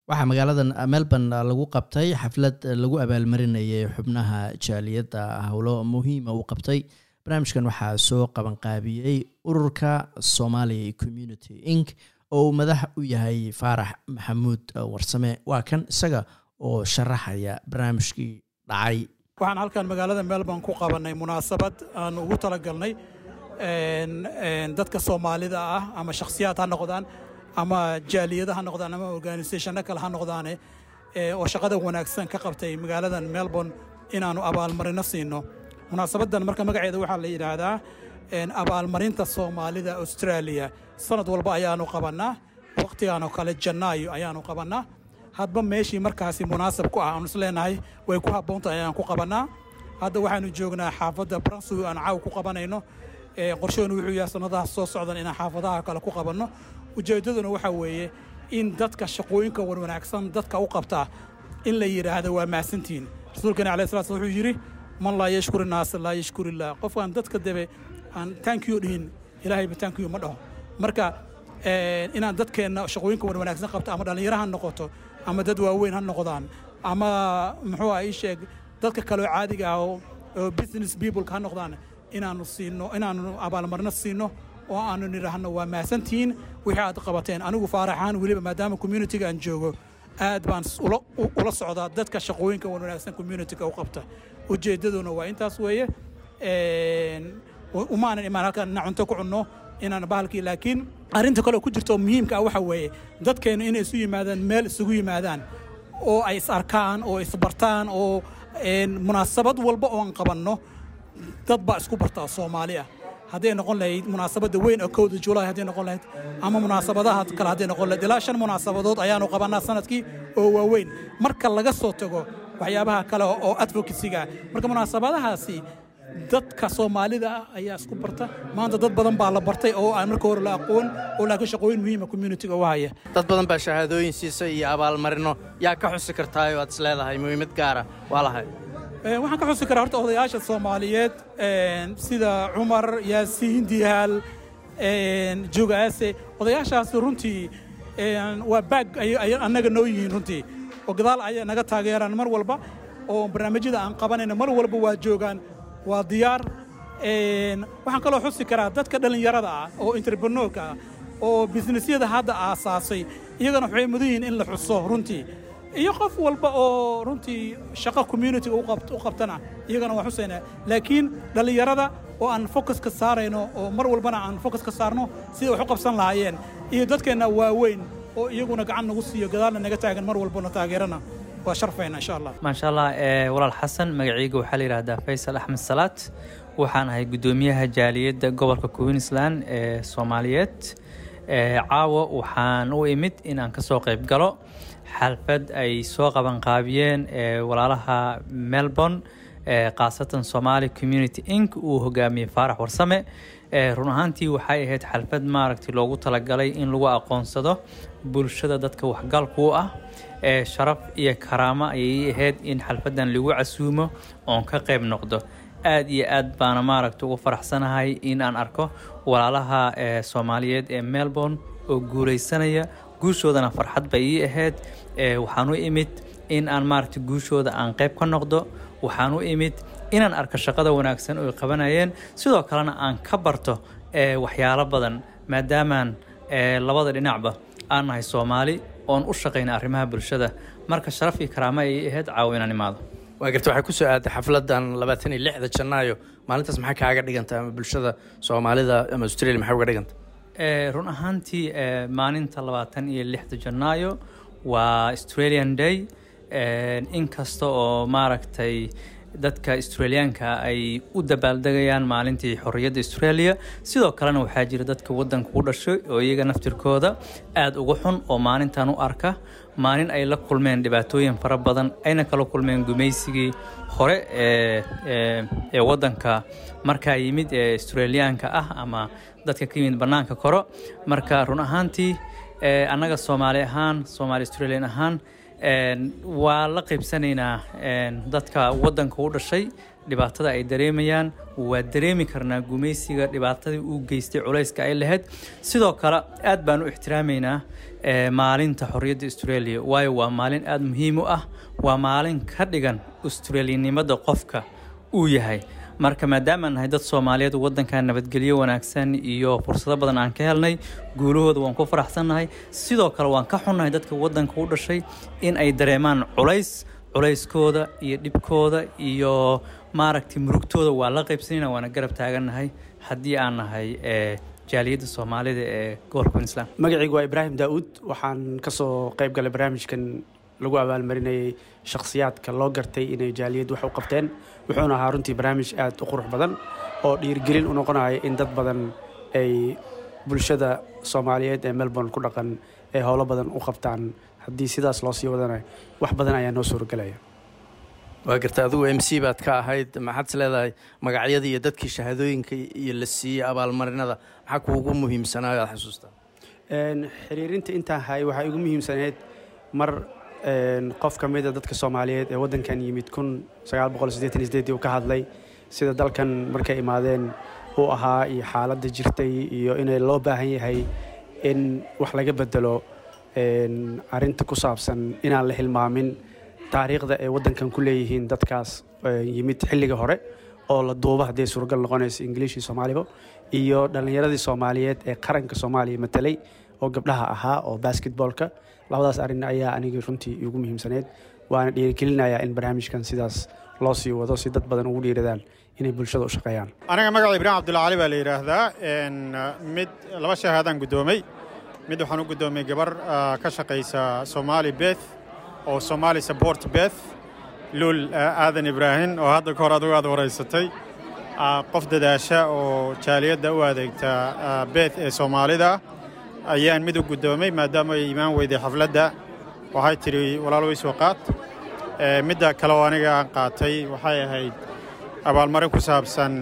waxaa magaalada melbourne lagu qabtay xaflad lagu abaalmarinayay xubnaha jaaliyadda howlo muhiima uu qabtay barnaamijkan waxaa soo qabanqaabiyey ururka somalia community inc oo uu madax u yahay faarax maxamuud warsame waa kan isaga oo sharaxaya barnaamijkii dhacay waxaan halkan magaalada melbourne ku qabanay munaasabad aan ugu talagalnay dadka soomaalida ah ama shakhsiyaad ha noqdaan ama jaaliyada ha noqdaan ama organisationno kale ha noqdaane oo shaqada wanaagsan ka qabtay magaaladan melbourne inaannu abaalmarino siino munaasabaddan marka magaceeda waxaa la yidhaahdaa abaalmarinta soomaalida australia sanad walba ayaannu qabannaa wakhtigaanoo kale janaayo ayaannu qabannaa hadba meeshii markaasi munaasab ku ah aanu isleenahay way ku habboontahay ayaan ku qabannaa hadda waxaannu joognaa xaafadda bransuw aan caaw ku qabanayno qorshaheenu wuxuu yahay sannadaha soo socdan inaan xaafadaha kale ku qabanno ujeeddaduna waxaa weeye in dadka shaqooyinka wanwanaagsan dadka u qabtaa in la yidhaahdo waa mahadsantihiin rasuulkeena alai slat wuxuu yidhi man laa yashkur innaasa laa yashkur illah qofkaan dadka debe aan taankiyo dhihin ilaahayba taankiyo ma dhaho marka inaan dadkeenna shaqooyinka wanwanaagsan qabto ama dhallinyaro ha noqoto ama dad waaweyn ha noqdaan ama muxuu ah ii sheeg dadka kaleo caadiga ah oo business peopleka ha noqdaan inaannu siino inaannu abaalmarino siino oo aanu nidhaahno waa mahadsantihiin wixii aad qabateen anigu faaraxaan weliba maadaama communitiga aan joogo aad baan ula socdaa dadka shaqooyinka wanwanaagsan communitiga u qabta ujeeddaduna waa intaas weeye umaanan imaan halkaan inaan cunto ku cunno inaan bahalkii laakiin arrinta kale ku jirta oo muhiimka ah waxa weeye dadkeennu inay isu yimaadaan meel isugu yimaadaan oo ay is arkaan oo isbartaan oo munaasabad walba oon qabanno dad baa isku bartaa soomaali ah hadday noqon lahayd munaasabadda weyn oo kowda julaay hadday noqon lahayd ama munaasabadaha kale hadday noqon lahayd ilaa shan munaasabadood ayaanu qabannaa sanadkii oo waaweyn marka laga soo tago waxyaabaha kale oo advocacyga marka munaasabadahaasi dadka soomaalida ah ayaa isku barta maanta dad badan baa la bartay oo aan marka hore la aqoon oo laakiin shaqooyin muhiima communitiga u haya dad badan baa shahaadooyin siisa iyo abaalmarino yaa ka xusi kartaay oo aad is leedahay muhiimad gaara waa lahay waxaan ka xusi karaa horta odayaasha soomaaliyeed sida cumar yaasiin dihaal jogaase odayaashaasi runtii waa baag ay annaga noo yihiin runtii oo gadaal ayay naga taageeraan mar walba oo barnaamijyada aan qabanayna mar walba waa joogaan waa diyaar waxaan kaloo xusi karaa dadka dhallinyarada ah oo entrepreneurka ah oo bisnesyada hadda aasaasay iyagana waxay mudan yihiin in la xuso runtii iyo qof walba oo runtii shaqo communitiga u qabtana iyagana waa xusaynaa laakiin dhallinyarada oo aan focus ka saarayno oo mar walbana aan focus ka saarno sidai wax u qabsan lahaayeen iyo dadkeenna waaweyn oo iyaguna gacan nagu siiyo gadaalna naga taagan mar walbana taageerana waa sharfayna insha allah maasha allah walaal xasan magacayga waxaa la yidhahdaa faysal axmed salaad waxaan ahay guddoomiyaha jaaliyadda gobolka queensland ee soomaaliyeed caawa waxaan u imid inaan ka soo qayb galo xalfad ay soo qabanqaabiyeen walaalaha melbourne khaasatan somali community inc uu hogaamiyey faarax warsame run ahaantii waxay ahayd xalfad maaragtay loogu talagalay in lagu aqoonsado bulshada dadka waxgalku u ah sharaf iyo karaamo ayay ahayd in xalfaddan lagu casuumo oon ka qayb noqdo aad iyo aad baana maaragta ugu faraxsanahay in aan arko walaalaha soomaaliyeed ee melbourne oo guulaysanaya guushoodana farxad bay ii ahayd waxaan u imid in aan maaragta guushooda aan qayb ka noqdo waxaan u imid inaan arko shaqada wanaagsan oo qabanayeen sidoo kalena aan ka barto waxyaalo badan maadaamaan labada dhinacba aan nahay soomaali oon u shaqayna arrimaha bulshada marka sharaf iyo karaamo ayay ahayd caawo inaan imaado waa garta waxay ku soo aaday xafladan labaatan iyo lixda janaayo maalintaas maxay kaaga dhiganta ama bulshada soomaalida ama australia maxay uga dhiganta run ahaantii maalinta labaatan iyo lixda janaayo waa australian day inkasta oo maaragtay dadka australiyaanka ay u dabaaldegayaan maalintii xorriyadda australia sidoo kalena waxaa jira dadka waddanka u dhashay oo iyaga naftirkooda aada uga xun oo maalintan u arka maalin ay la kulmeen dhibaatooyin fara badan ayna kala kulmeen gumaysigii hore ee waddanka markaa yimid ee australiyaanka ah ama dadka ka yimid bannaanka koro marka run ahaantii annaga soomaali ahaan soomaali australian ahaan waa la qaybsanaynaa dadka waddanka u dhashay dhibaatada ay dareemayaan waa dareemi karnaa gumaysiga dhibaatadii uu geystay culayska ay lahayd sidoo kale aad baan u ixtiraamaynaa maalinta xorriyadda australia waayo waa maalin aada muhiim u ah waa maalin ka dhigan australianimada qofka uu yahay marka maadaamaan nahay dad soomaaliyeed waddankan nabadgelyo wanaagsan iyo fursado badan aan ka helnay guulahooda waan ku faraxsannahay sidoo kale waan ka xunnahay dadka waddanka u dhashay in ay dareemaan culays culayskooda iyo dhibkooda iyo maaragtay murugtooda waa la qaybsanayna waana garab taagannahay haddii aan nahay jaaliyadda soomaalida ee gobolka queensland magacaygu waa ibraahim daa'uud waxaan ka soo qayb galay barnaamijkan lagu abaalmarinayay shakhsiyaadka loo gartay inay jaaliyaddu wax u qabteen wuxuuna ahaa runtii barnaamij aad u qurux badan oo dhiirigelin u noqonaya in dad badan ay bulshada soomaaliyeed ee melbourne ku dhaqan ay howlo badan u qabtaan haddii sidaas loo sii wadana wax badan ayaa noo suuragelaya waa garta adigu m c baad ka ahayd maxaad is leedahay magacyada iyo dadkii shahaadooyinka iyo la siiyey abaalmarinada maxaa kuugu muhiimsanaayo aad xasuustaa xiriirinta intaan hayay waxaa igu muhiimsaneyd mar qof ka mida dadka soomaaliyeed ee waddankan yimid kun sagaal boqol siddeetan iyo sideedii uu ka hadlay sida dalkan markay imaadeen uu ahaa iyo xaaladda jirtay iyo inay loo baahan yahay in wax laga bedelo arrinta ku saabsan inaan la hilmaamin taariikhda ay waddankan ku leeyihiin dadkaas yimid xilliga hore oo la duuba hadday suuragal noqonayso ingiliishii soomaaliba iyo dhallinyaradii soomaaliyeed ee qaranka soomaaliya matelay oo gabdhaha ahaa oo basketboolka labadaas arrin ayaa anigii runtii igu muhiimsaneyd waana dhiirigelinayaa in barnaamijkan sidaas loo sii wado si dad badan ugu dhiiradaan inay bulshada u shaqeeyaan aniga magaca ibraahim cabdulla cali baa la yidhaahdaa mid laba shahaadaan guddoomay mid waxaan u guddoomay gabar ka shaqaysa somaali beth oo somaali support beth luul aadan ibraahim oo hadda ka hor adigu aad waraysatay qof dadaasha oo jaaliyadda u adeegta beth ee soomaalida ayaan mid u guddoomay maadaama ay imaan weyday xafladda waxay tidhi walaal way soo qaad midda kale oo aniga aan qaatay waxay ahayd abaalmarin ku saabsan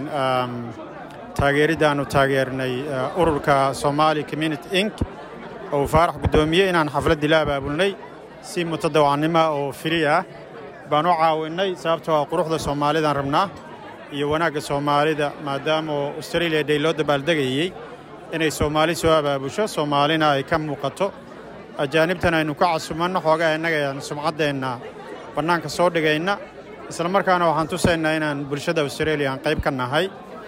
taageeriddaannu taageernay ururka somaali community inc oo faarax guddoomiye inaan xafladdii la abaabulnay si mutadawacnimo oo fili ah baan u caawinnay sababtoo ah quruxda soomaalidaan rabnaa iyo wanaagga soomaalida maadaama oo australia day loo dabaaldegayey inay soomaali soo abaabusho soomaalina ay ka muuqato ajaanibtan aynu ka casumanno xoogaa innaga aan sumcaddeenna bannaanka soo dhigayna isla markaana waxaan tusaynaa inaan bulshada australia aan qayb ka nahay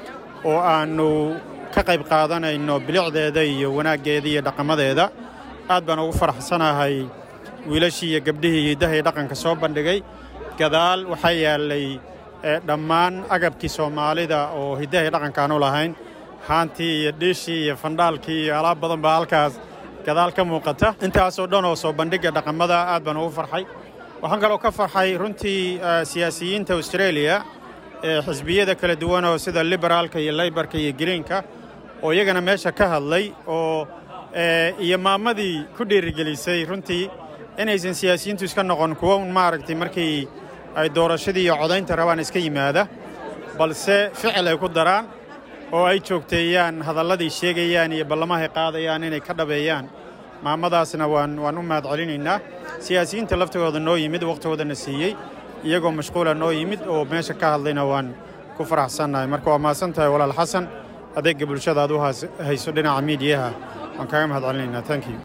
oo aannu ka qayb qaadanayno bilicdeeda iyo wanaaggeeda iyo dhaqamadeeda aad baan ugu faraxsanahay wiilashii iyo gabdhihii hidahay dhaqanka soo bandhigay gadaal waxaa yaallay dhammaan agabkii soomaalida oo hidahay dhaqankaan u lahayn haantii iyo dhiishii iyo fandhaalkii iyo alaab badan baa halkaas gadaal ka muuqata intaasoo dhan oo soo bandhigga dhaqamada aad baan ugu farxay waxaan kaloo ka farxay runtii siyaasiyiinta australia ee xisbiyada kala duwan oo sida liberaalka iyo laybarka iyo greenka oo iyagana meesha ka hadlay oo iyo maamadii ku dhiirigelisay runtii inaysan siyaasiyiintu iska noqon kuwo un maaragtay markii ay doorashadii iyo codaynta rabaan iska yimaada balse ficil ay ku daraan oo ay joogteeyaan hadalladii sheegayaan iyo ballamahay qaadayaan inay ka dhabeeyaan maamadaasna waan waan u mahad celinaynaa siyaasiyiinta laftigooda noo yimid wakhtigoodana siiyey iyagoo mashquula noo yimid oo meesha ka hadlayna waan ku faraxsannahay marka waa mahadsan tahay walaal xasan adeegga bulshada aad u hayso dhinaca miidiyaha waan kaaga mahad celinaynaa thank you